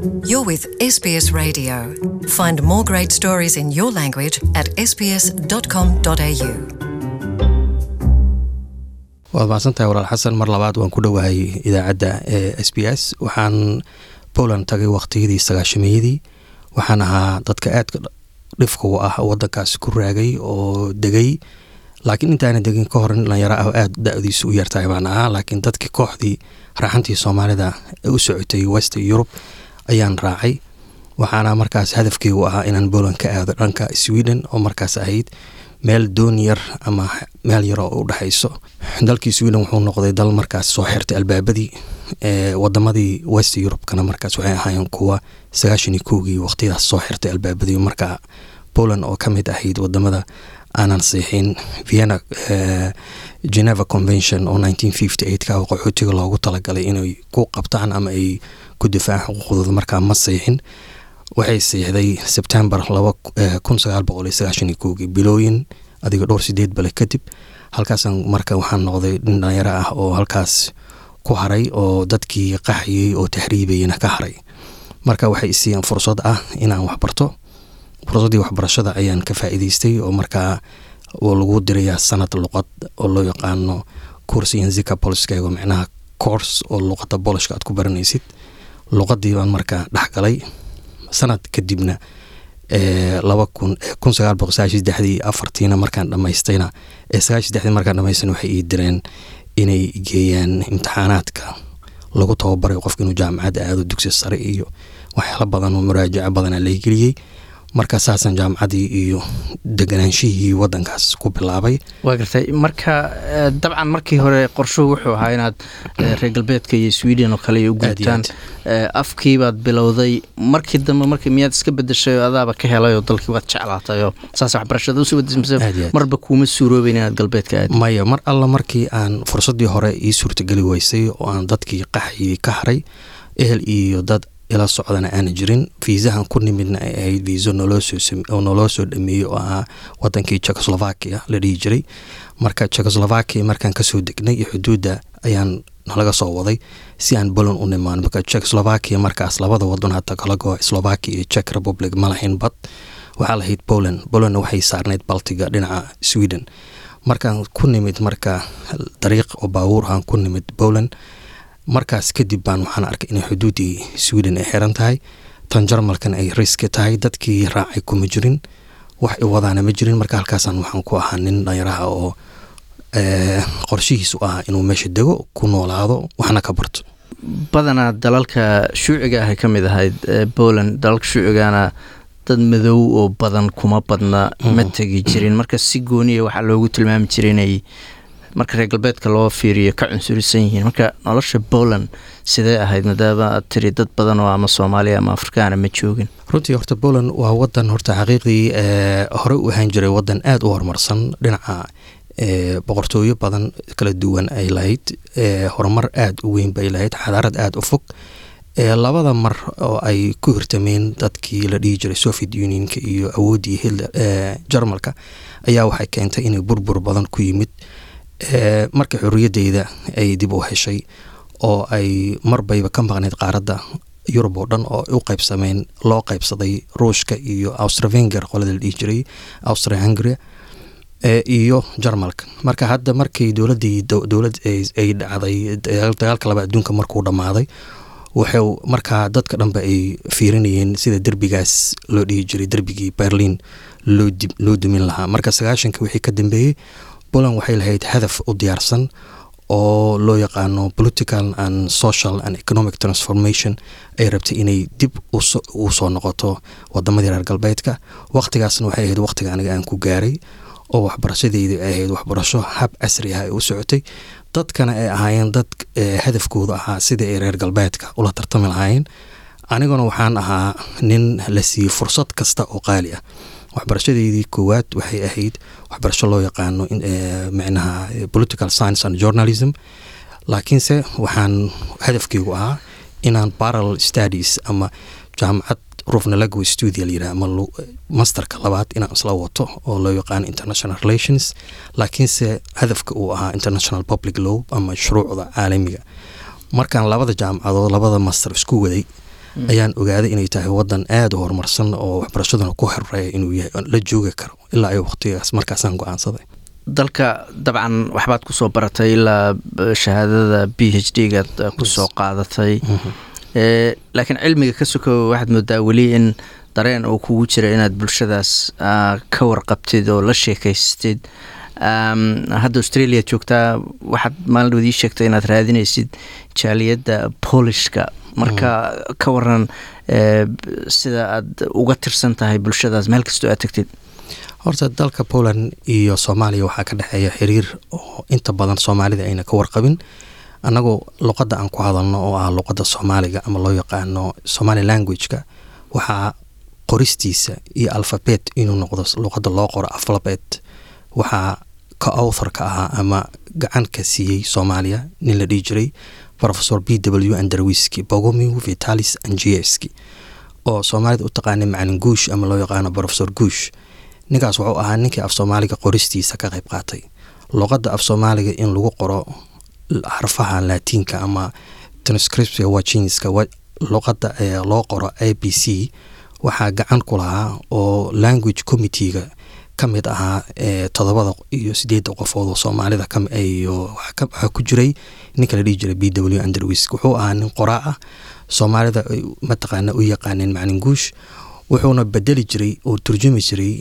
You're with SBS Radio. Find more great stories in your language at sbs.com.au. waad mahadsantahay walaal xasan mar labaad waan ku dhowahay idaacadda ee s b s waxaan poland tagay waqtiyadii sagaashameeyadii waxaan ahaa dadka aadka dhifka u ah wadankaasi ku raagay oo degay laakiin intaana degin ka hor nin dhalinyaro ah oo aada da-diisu u yartahay baan ahaa laakiin dadkii kooxdii raaxantii soomaalida ee u socotay west europe ayaan raacay waxaana markaas hadafkeygu ahaa inaan poland ka aado dhanka sweden oo markaas ahayd meel doon yar ama meel yar oo u dhexayso dalkii sweden wuxuu noqday dal markaas soo xirtay albaabadii ee wadamadii west eurubekana markaas waxay ahaayeen kuwa sagaashan iyo kowgii waqtiyadaas soo xirtay albaabadii marka poland oo ka mid ahayd wadamada aanan siixin vienna geneva convention oo nineteen fifty eight ka qaxootiga loogu talagalay inay ku qabtaan ama ay ku difaacaan xuquuqdooda markaa ma siixin waxay siixday sebtembar laba kun sagaal boqol iyo sagaashan iyo kowgii bilooyin adiga dhowr sideed bale kadib halkaasan marka waxaan noqday nin dhalinyaro ah oo halkaas ku haray oo dadkii qaxiyey oo tahriibayana ka haray marka waxay isiiyeen fursad ah inaan waxbarto fursaddii waxbarashada ayaan ka faa'iidaystay oo markaa oo lagu dirayaa sanad luqad oo loo yaqaano course yanzika poliskego micnaha course oo luqadda bolishka aad ku baranaysid luqadii baan markaa dhexgalay sanad kadibna laba kun kun sagaal boqol sagaashan saddexdii afartiina markaan dhamaystayna ee sagaashan saddexdii markaan dhamaystayna waxay ii direen inay geeyaan imtixaanaadka lagu tababaray qofka inuu jaamacadda aado dugsi sare iyo waxyaalo badan oo muraajaco badana lageliyey marka saasaan jaamacaddii iyo deganaanshihii wadankaas ku bilaabay waa gartay marka dabcan markii hore qorshuhu wuxuu ahaa inaad reer galbeedka iyo sweden oo kale u gudtaan afkiibaad bilowday markii dambe mark miyaad iska bedeshay oo adaaba ka helay oo dalkii waad jeclaatay oo saas waxbarashada usoo badismise marba kuuma suuroobeyn inaad galbeedka aad maya mar alla markii aan fursaddii hore ii suurtageli weysay oo aan dadkii qaxyii ka haray ehel iyo dad ila socdana aana jirin viisahan ku nimidna ay ahayd viiso noloosoo noloo soo dhameeyey oo ahaa wadankii chekoslovakia la dhihi jiray marka chekoslovakia markaan kasoo degnay iyo xuduudda ayaan nalaga soo waday si aan poland u nimaan marka chekoslovakia markaas labada wadan hata kala go slovakia iyo czech republic ma lahayn bad waxaa lahayd poland polandna waxay saarnayd baltiga dhinaca sweden markaan ku nimid marka dariiq oo baabuur aan ku nimid poland markaas kadib baan waxaan arkay inay xuduuddii sweden ay xiran tahay tan jarmalkan ay riski tahay dadkii raacay kuma jirin wax i wadaana ma jirin marka halkaasaan waxaan ku ahaa nin dhanyaraha oo qorshihiisu ah inuu meesha dego ku noolaado waxna ka barto badanaa dalalka shuuciga ahay ka mid ahayd poland dalalka shuucigana dad madow oo badan kuma badna ma tegi jirin marka si gooniya waxaa loogu tilmaami jiray inay marka reer galbeedka loo fiiriyo ka cunsurisan yihiin marka nolosha poland sidee ahayd maadaama aad tiri dad badan oo ama soomaaliya ama afrikaana ma joogin runtii horta poland waa wadan horta xaqiiqdii hore u ahaan jiray wadan aada u horumarsan dhinaca boqortooyo badan kala duwan ay lahayd horumar aada u weyn bay lahayd xadaarad aada u fog labada mar oo ay ku hirtameen dadkii la dhihi jiray soviet unionka iyo awooddii hitler jarmalka ayaa waxay keentay inay burbur badan ku yimid marka xorriyadeyda ay dib u heshay oo ay marbayba ka maqnayd qaaradda yurub oo dhan oo u qaybsameen loo qaybsaday ruushka iyo austravenger qolada la dhihi jiray austria hungary iyo jarmalka marka hadda markii dowladii dowlad ay dhacday dagaalka laba adduunka markuu dhammaaday wuxuu markaa dadka dhanba ay fiirinayeen sida derbigaas loo dhihi jiray derbigii berlin loo dumin lahaa marka sagaashanka wixii ka dambeeyey poland waxay lahayd hadaf u diyaarsan oo loo yaqaano political and social and economic transformation ay rabtay inay dib u soo noqoto wadamadii reer galbeedka waqtigaasna waxay ahayd waqtiga aniga aan ku gaaray oo waxbarashadeyda ay ahayd waxbarasho hab casri ah ay u socotay dadkana ay ahaayeen dad hadafkooda ahaa sidai ay reer galbeedka ula tartami lahaayeen aniguna waxaan ahaa nin la siiyey fursad kasta oo qaali ah waxbarashadeydii koowaad waxay ahayd waxbarasho loo yaqaano micnaha political science and journalism laakiinse waxaan hadafkeygu ahaa inaan parallel studies ama jaamacad rufnalago studia layidhah ama masterka labaad inaan isla wato oo loo yaqaano international relations laakiinse hadafka uu ahaa international public law ama shuruucda caalamiga markaan labada jaamacadood labada master isku waday ayaan ogaaday inay tahay wadan aada u horumarsan oo waxbarashaduna ku horeeya inuu yahay la joogi karo ilaa ay waqtigaas markaasaan go-aansaday dalka dabcan waxbaad kusoo baratay ilaa shahaadada b h d gaad kusoo qaadatay laakiin cilmiga ka sokow waxaad moodaa weli in dareen oo kugu jira inaad bulshadaas ka warqabtid oo la sheekaystid hadda australia joogtaa waxaad maalin wadii sheegtay inaad raadinaysid jaaliyadda boolishka marka ka waran sida aad uga tirsan tahay bulshadaas meel kastoo aad tagtid horta dalka poland iyo soomaaliya waxaa ka dhexeeya xiriir oo inta badan soomaalida ayna ka warqabin annagoo luqadda aan ku hadalno oo ah luqadda soomaaliga ama loo yaqaano somali languageka waxaa qoristiisa iyo alfabet inuu noqdo luqadda loo qoro alfabet waxaa ka authorka ahaa ama gacan ka siiyey soomaaliya nin la dhihi jiray professor b w anderwiski bogomiw vitalis angieski oo soomaalida u taqaanay macalin guush ama loo yaqaano professor guush ninkaas wuxuu ahaa ninkii af soomaaliga qoristiisa ka qayb qaatay luqadda af soomaaliga in lagu qoro xarfaha laatiinka ama transcriptia wajinska luqadda loo qoro a b c waxaa gacan ku lahaa oo language committeega ka mid ahaa todobada iyo sideedda qofood oo soomaalida waxaa ku jiray ninka la dhihi jiray b w anderwisk wuxuu ahaa nin qoraa ah soomaalida mataqaana u yaqaaneen macalin guush wuxuuna bedeli jiray oo turjumi jiray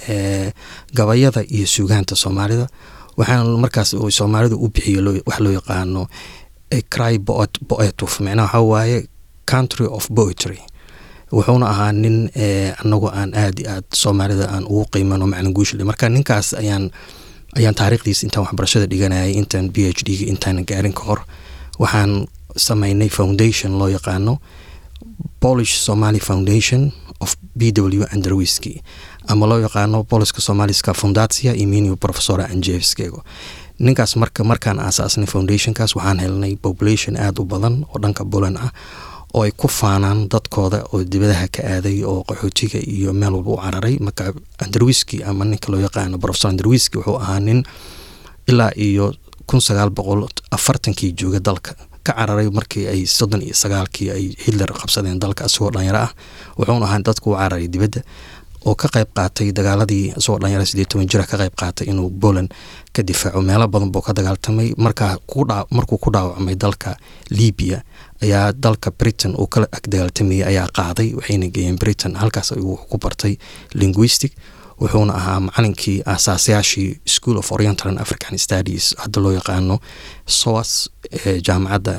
gabayada iyo suugaanta soomaalida waxaana markaas soomaalidu u bixiyo wax loo yaqaano cry poetuf micnaha waxaa waaye country of poetry wuxuuna ahaa nin anagu aan aad i aad soomaalida aan ugu qiimano macalin guushle marka ninkaas ayaan ayaan taariikhdiis intaan waxbarashada dhiganayay intaan b h d ga intaan gaarin ka hor waxaan sameynay foundation loo yaqaano polish somaly foundation of b w anderwiski ama loo yaqaano boliska somaliska fundatia iminio professora anjevskego ninkaas marka markaan aasaasnay foundationkaas waxaan helnay population aada u badan oo dhanka bulan ah oo ay ku faanaan dadkooda oo dibadaha ka aaday oo qaxootiga iyo meel walba u cararay marka anderwiski ama ninka loo yaqaano professor anderwiski wuxuu ahaa nin ilaa iyo kun sagaal boqol afartankii jooga dalka ka cararay markii ay soddon iyo sagaalkii ay hitler qabsadeen dalka isagoo dhalinyaro ah wuxuuna ahaa dadku u cararay dibadda oo ka qayb qaatay dagaaladii isagoo dhalinyaro sideed toban jira ka qayb qaatay inuu poland ka difaaco meelo badan buu ka dagaaltamay markaa markuu ku dhaawacmay dalka libiya ayaa dalka britain uu kala ag dagaaltamayay ayaa qaaday waxayna geeyeen britain halkaas ayuu ku bartay linguistic wuxuuna ahaa macalinkii aasaasayaashii school of oriental and african studies hadda loo yaqaano soas jaamacadda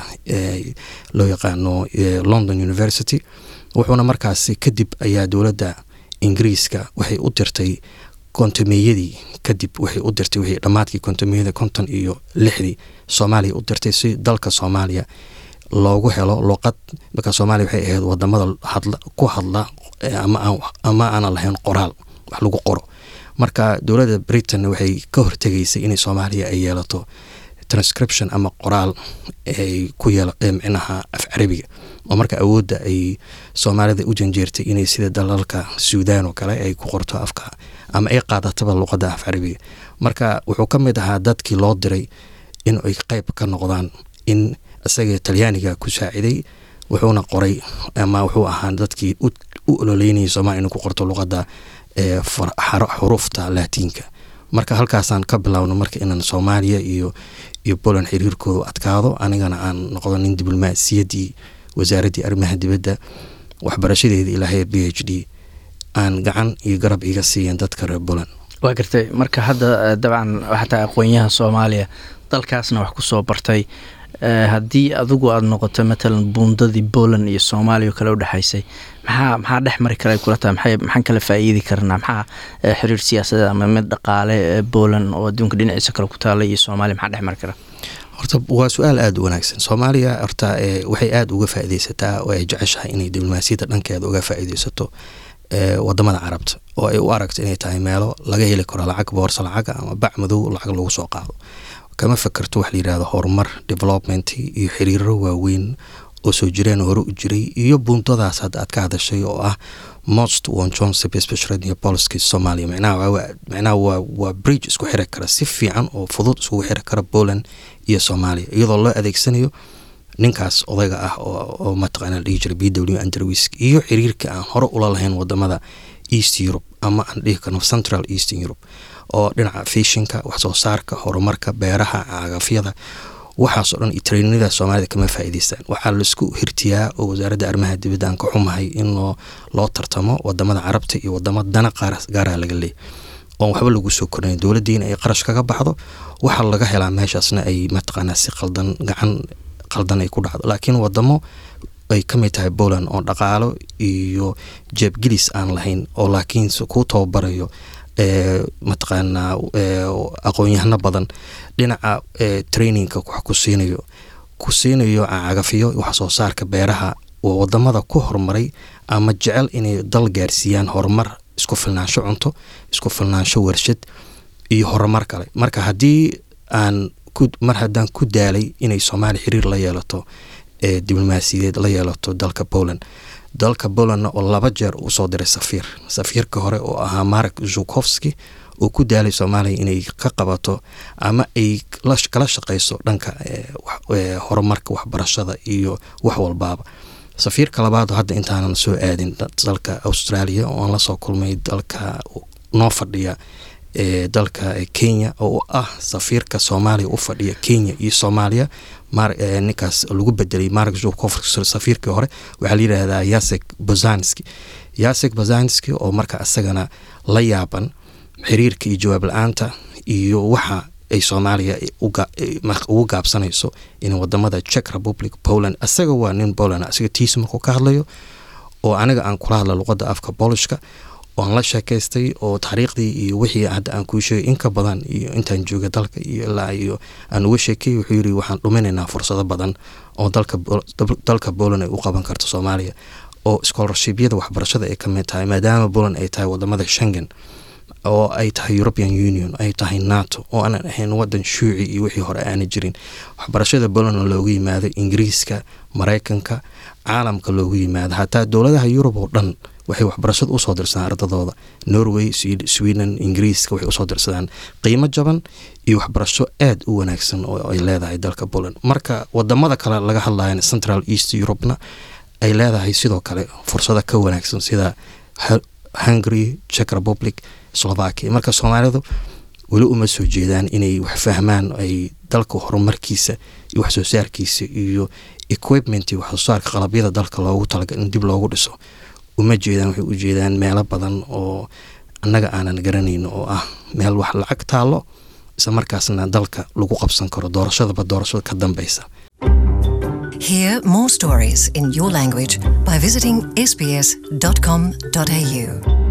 loo yaqaano london university wuxuuna markaasi kadib ayaa dowladda ingiriiska waxay u dirtay kontomeyadii kadib waxay u dirtay wixii dhammaadkii kontomeyada konton iyo lixdii soomaaliya u dirtay si dalka soomaaliya loogu helo luqad marka soomaaliya waxay ahayd wadamada hadla ku hadla ama aanan lahayn qoraal wax lagu qoro marka dowladda britain waxay ka hortegaysay inay soomaaliya ay yeelato transcription ama qoraal ay ku yeel micnaha af carabiga oo marka awoodda ay soomaalida u janjeertay inay sida dalalka suudan oo kale ay ku qorto afka ama ay qaadataba luqadda af carabiga marka wuxuu ka mid ahaa dadkii loo diray in ay qeyb ka noqdaan in isaga talyaaniga ku saaciday wuxuuna qoray ama wuxuu ahaa dadkii u ololeynayay soomaliya inuu ku qorto luqadda xuruufta laatiinka marka halkaasaan ka bilowno marka inaan soomaaliya iyo iyo poland xiriirkooda adkaado anigana aan noqdo nin diblomaasiyaddii wasaaraddii arrimaha dibadda waxbarashadeeda ilaa heer b h d aan gacan iyo garab iga siiyeen dadka reer poland waa gartay marka hadda dabcan xataa aqoonyaha soomaaliya dalkaasna wax kusoo bartay haddii adigu aada noqoto matalan buundadii poland iyo soomaaliya oo kale u dhexaysay maxaa maxaa dhex mari kara kula tahay maxay maxaan kala faa'iidi karnaa maxaa xiriir siyaasadeed ama mid dhaqaale poland oo adduunka dhinaciisa kale ku taala iyo soomaaliya maxaa dhex mari kara horta waa su-aal aada u wanaagsan soomaaliya horta waxay aada uga faa'iideysataa oo ay jeceshahay inay diblomaasiyadda dhankeeda uga faa'iideysato wadamada carabta oo ay u aragto inay tahay meelo laga heli karo lacag boorsa lacaga ama bac madow lacag lagu soo qaado kama fakerto wax la yidhahdo horumar development iyo xiriiro waaweyn oo soo jireen hore u jiray iyo buuntadaas hadda aad ka hadashay oo ah most won johnson speciality policy Soomaaliya macnaha waa macnaha waa waa bridge isku xiri kara si fiican oo fudud isku xiri kara Poland iyo Soomaaliya iyadoo loo adeegsanayo ninkaas odayga ah oo mataqaana la dhihi jiray b w andrewisk iyo xiriirka aan hore ula lahayn wadamada east europe ama aan dhihi karno central eastern europe oo dhinaca fishinka waxsoo saarka horumarka beeraha cagafyada waxaasoo dhan trainada soomaalida kama faa'iideystaan waxaa laisku hirtiyaa oo wasaaradda arrimaha dibadda aan ka xumahay in loo loo tartamo wadamada carabta iyo wadamo dana gaaraha laga leeyay oon waxba lagu soo kornayn dowladdiina ay qarash kaga baxdo waxaa laga helaa meeshaasna ay mataqaanaa si qaldan gacan qaldan ay ku dhacdo laakiin wadamo ay ka mid tahay poland oo dhaqaalo iyo jeebgelis aan lahayn oo laakiin kuu tababarayo mataqaanaa aqoon-yahano badan dhinaca trainingka wax ku siinayo ku siinayo cagafyo wax soo saarka beeraha oo wadamada ku horumaray ama jecel inay dal gaarsiiyaan horumar isku filnaansho cunto isku filnaansho warshad iyo horumar kale marka haddii aan mar haddaan ku daalay inay soomaaliya xiriir la yeelato diblomaasiyadeed la yeelato dalka poland dalka polandna oo laba jeer usoo diray safiir safiirka hore oo ahaa mark zukowski oo ku daalay soomaaliya inay ka qabato ama ay kala shaqeyso dhanka horumarka waxbarashada iyo wax walbaaba safiirka labaad hadda intaanan soo aadin dalka australia oo aan lasoo kulmay dalka noo fadhiya dalka kenya oo ah safiirka soomaaliya u fadhiya kenya iyo soomaaliya ninkaas lagu bedelay mark zukov safiirkii hore waxaa la yidhaahdaa yasek bozanski yasek bozanski oo marka isagana la yaaban xiriirka iyo jawaab la-aanta iyo waxa ay soomaaliya ugu gaabsanayso in wadamada czech republic poland isaga waa nin poland isaga tiisa markuu ka hadlayo oo aniga aan kula hadla luqada afka bolishka oan la sheekaystay oo taariikhdii iyo wixii hadda aan kuu sheegay in ka badan iyo intaan jooga dalka iyo ilaa iyo aan uga sheekay wuxuu yiri waxaan dhuminaynaa fursado badan oo dalka dalka poland ay u qaban karto soomaaliya oo scholarshibyada waxbarashada ay ka mid tahay maadaama poland ay tahay wadamada shengen oo ay tahay european union ay tahay nato oo aanan ahayn wadan shuuci iyo wixii hore aana jirin waxbarashada poland oo loogu yimaado ingiriiska mareykanka caalamka loogu yimaado hataa dowladaha yurub oo dhan waxay waxbarashada usoo dirsadaan ardadooda norway sweden ingiriiska waxay usoo dirsadaan qiimo jaban iyo waxbarasho aada u wanaagsan oo ay leedahay dalka poland marka wadamada kale laga hadlayan central east europena ay leedahay sidoo kale fursado ka wanaagsan sida hungary czech republic slovakia marka soomaalidu weli uma soo jeedaan inay wax fahmaan ay dalka horumarkiisa iyo waxsoo saarkiisa iyo equipment iyo waxsoo saarka qalabyada dalka loogu talagal in dib loogu dhiso uma jeedaan waxay u jeedaan meelo badan oo annaga aanan garanayno oo ah meel wax lacag taallo isla markaasna dalka lagu qabsan karo doorashadaba doorashada ka dambeysa Hear more stories in your language by visiting sbs.com.au.